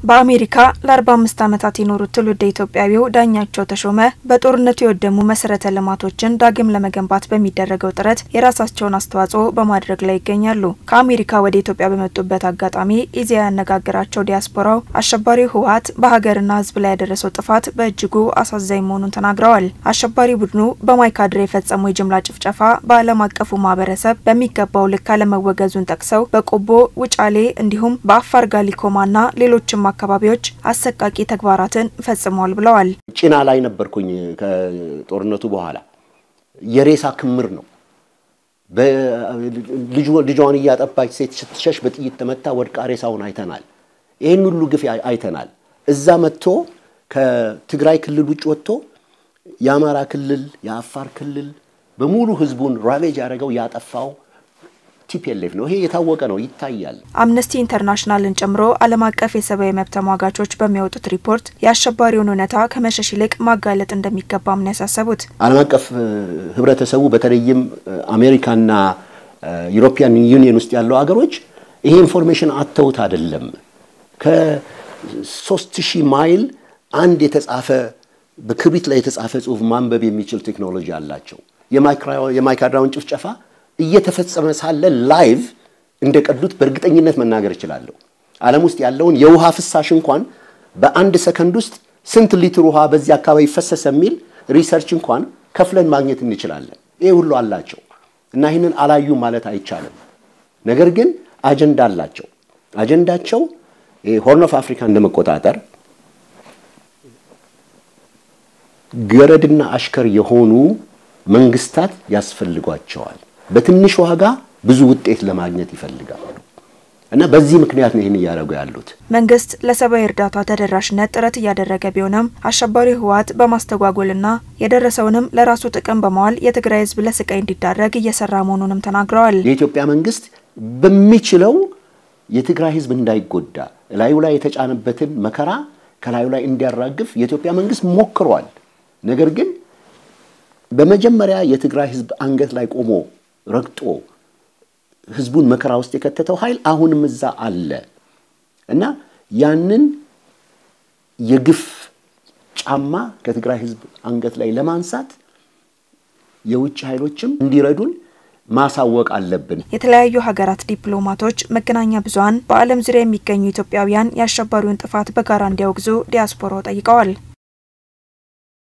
በአሜሪካ ለ45 ዓመታት የኖሩት ትውልደ ኢትዮጵያዊው ዳኛቸው ተሾመ በጦርነቱ የወደሙ መሰረተ ልማቶችን ዳግም ለመገንባት በሚደረገው ጥረት የራሳቸውን አስተዋጽኦ በማድረግ ላይ ይገኛሉ። ከአሜሪካ ወደ ኢትዮጵያ በመጡበት አጋጣሚ ኢዜአ ያነጋገራቸው ዲያስፖራው አሸባሪው ህወሓት በሀገርና ሕዝብ ላይ ያደረሰው ጥፋት በእጅጉ አሳዛኝ መሆኑን ተናግረዋል። አሸባሪ ቡድኑ በማይካድራ የፈጸመው የጅምላ ጭፍጨፋ በዓለም አቀፉ ማህበረሰብ በሚገባው ልክ አለመወገዙን ጠቅሰው በቆቦ ውጫሌ፣ እንዲሁም በአፋር ጋሊኮማና ሌሎችም አካባቢዎች አሰቃቂ ተግባራትን ፈጽመዋል ብለዋል። ጭና ላይ ነበርኩኝ። ከጦርነቱ በኋላ የሬሳ ክምር ነው። ልጇን እያጠባች ሴት ስትሸሽ በጥይት ተመታ ወድቃ ሬሳውን አይተናል። ይህን ሁሉ ግፍ አይተናል። እዛ መጥቶ ከትግራይ ክልል ውጭ ወጥቶ የአማራ ክልል፣ የአፋር ክልል በሙሉ ህዝቡን ራቬጅ ያደረገው ያጠፋው ቲፒኤልኤፍ ነው። ይሄ የታወቀ ነው፣ ይታያል። አምነስቲ ኢንተርናሽናልን ጨምሮ ዓለም አቀፍ የሰብአዊ መብት ተሟጋቾች በሚያወጡት ሪፖርት የአሸባሪውን እውነታ ከመሸሽ ይልቅ ማጋለጥ እንደሚገባም ነው ያሳሰቡት። ዓለም አቀፍ ህብረተሰቡ በተለይም አሜሪካና ዩሮፒያን ዩኒየን ውስጥ ያለው ሀገሮች ይሄ ኢንፎርሜሽን አተውት አይደለም። ከሶስት ሺህ ማይል አንድ የተጻፈ በክብሪት ላይ የተጻፈ ጽሁፍ ማንበብ የሚችል ቴክኖሎጂ አላቸው። የማይካድራውን ጭፍጨፋ እየተፈጸመ ሳለ ላይቭ እንደቀዱት በእርግጠኝነት መናገር እችላለሁ። ዓለም ውስጥ ያለውን የውሃ ፍሳሽ እንኳን በአንድ ሰከንድ ውስጥ ስንት ሊትር ውሃ በዚህ አካባቢ ፈሰሰ የሚል ሪሰርች እንኳን ከፍለን ማግኘት እንችላለን። ይሄ ሁሉ አላቸው እና ይህንን አላዩ ማለት አይቻልም። ነገር ግን አጀንዳ አላቸው። አጀንዳቸው ሆርን ኦፍ አፍሪካ እንደመቆጣጠር ገረድና አሽከር የሆኑ መንግስታት ያስፈልጓቸዋል። በትንሽ ዋጋ ብዙ ውጤት ለማግኘት ይፈልጋሉ እና በዚህ ምክንያት ነው ይህን እያደረጉ ያሉት። መንግስት ለሰብአዊ እርዳታ ተደራሽነት ጥረት እያደረገ ቢሆንም አሸባሪ ህወሓት በማስተጓጎልና የደረሰውንም ለራሱ ጥቅም በማዋል የትግራይ ህዝብ ለስቃይ እንዲዳረግ እየሰራ መሆኑንም ተናግረዋል። የኢትዮጵያ መንግስት በሚችለው የትግራይ ህዝብ እንዳይጎዳ ላዩ ላይ የተጫነበትን መከራ ከላዩ ላይ እንዲያራግፍ የኢትዮጵያ መንግስት ሞክሯል። ነገር ግን በመጀመሪያ የትግራይ ህዝብ አንገት ላይ ቆሞ ረግጦ ህዝቡን መከራ ውስጥ የከተተው ኃይል አሁንም እዛ አለ እና ያንን የግፍ ጫማ ከትግራይ ህዝብ አንገት ላይ ለማንሳት የውጭ ኃይሎችም እንዲረዱን ማሳወቅ አለብን። የተለያዩ ሀገራት ዲፕሎማቶች፣ መገናኛ ብዙኃን በዓለም ዙሪያ የሚገኙ ኢትዮጵያውያን የአሸባሪውን ጥፋት በጋራ እንዲያወግዙ ዲያስፖራው ጠይቀዋል።